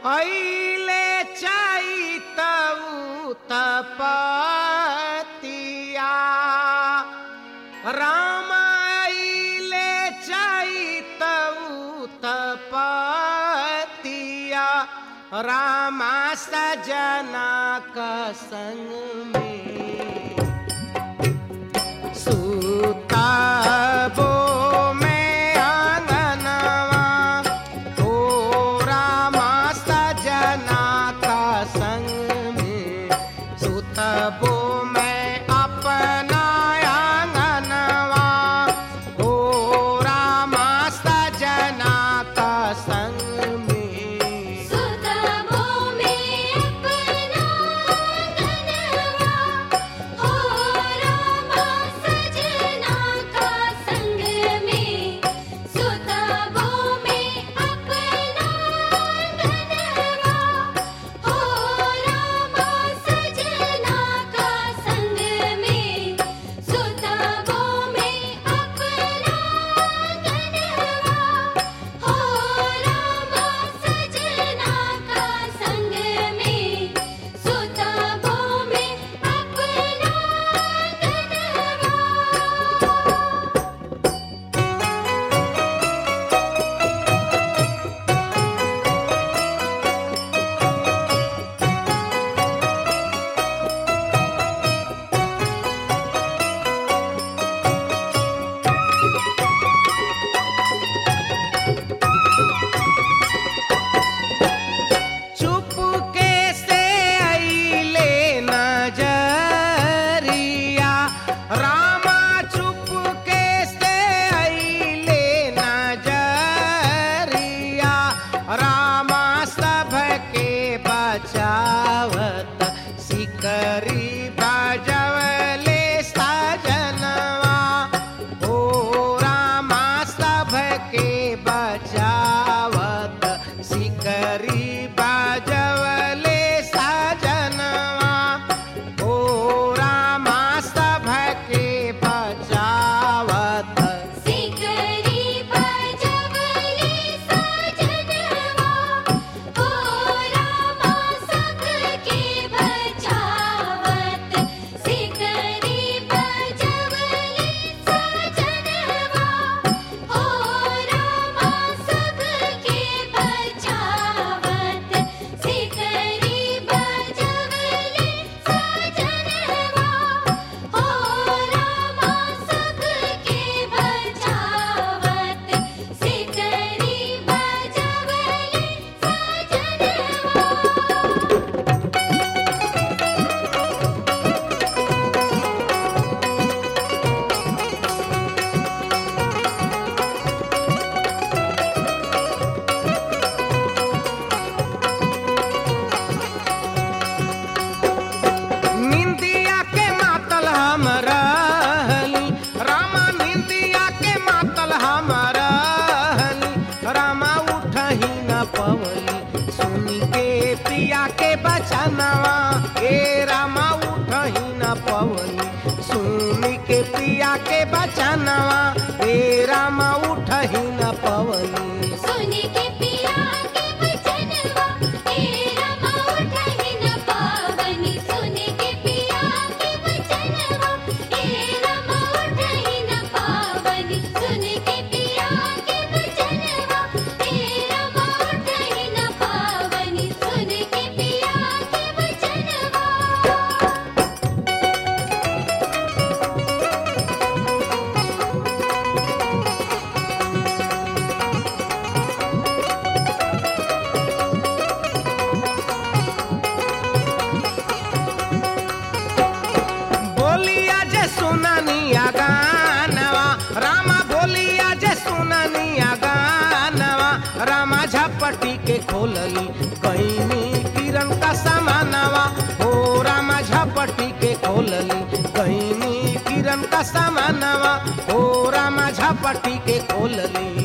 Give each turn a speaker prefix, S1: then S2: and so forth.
S1: ऐले चैतऊ तपतिया राम ऐले चैतऊ तपतिया रामा सजना का संग में सुतबो में आंगनवा हो रामा सजना का संग में सुतबो में अपना आंगनवा हो रामा सजना का संग में
S2: सुतबो में अपना गनवा हो रामा सजना का संग में सुतबो में अपना गनवा हो रामा सजना का संग में सुतबो में अपना गनवा हो रामा सजना का संग में सुतबो में अपना गनवा
S1: चुपके से अइले नजरिया रामा चुपके से अइले नजरिया रामा सबके बचावत सिकरी बजवले सजनवा ओ रामा सबके बचावत सिकरी बजवले सजनवा ओ रामा सबके बचावत
S2: सिकरी बजवले सजनवा हो रामा सबके बचावत सिकरी बजवले सजनवा हो रामा सबके बचावत सिकरी बजवले सजनवा हो रामा सबके बचावत सिकरी बजवले सजनवा
S1: निंदिया के मातल हम रहली रामा निंदिया के मातल हम रहली रामा उठही न पवली सुनी के पिया के बचनवा ए रामा उठही न पवली सुनी के पिया के बचनवा ए रामा उठही न पवली
S2: सुनी के पिया के बचनवा ए रमा उठहि न पावनी सुनी के पिया के बचनवा ए रमा उठहि न पावनी सुनी के पिया के बचनवा ए रमा उठहि न पावनी सुनी के पिया के बचनवा
S1: बोलिया जे सुननिया गानवा रामा बोलिया जे सुननिया गानवा रामा झपटी के खोलली कैनी किरण का समानवा हो रामा झपटी के खोलली कैनी किरण का समानवा हो रामा झपटी के खोलली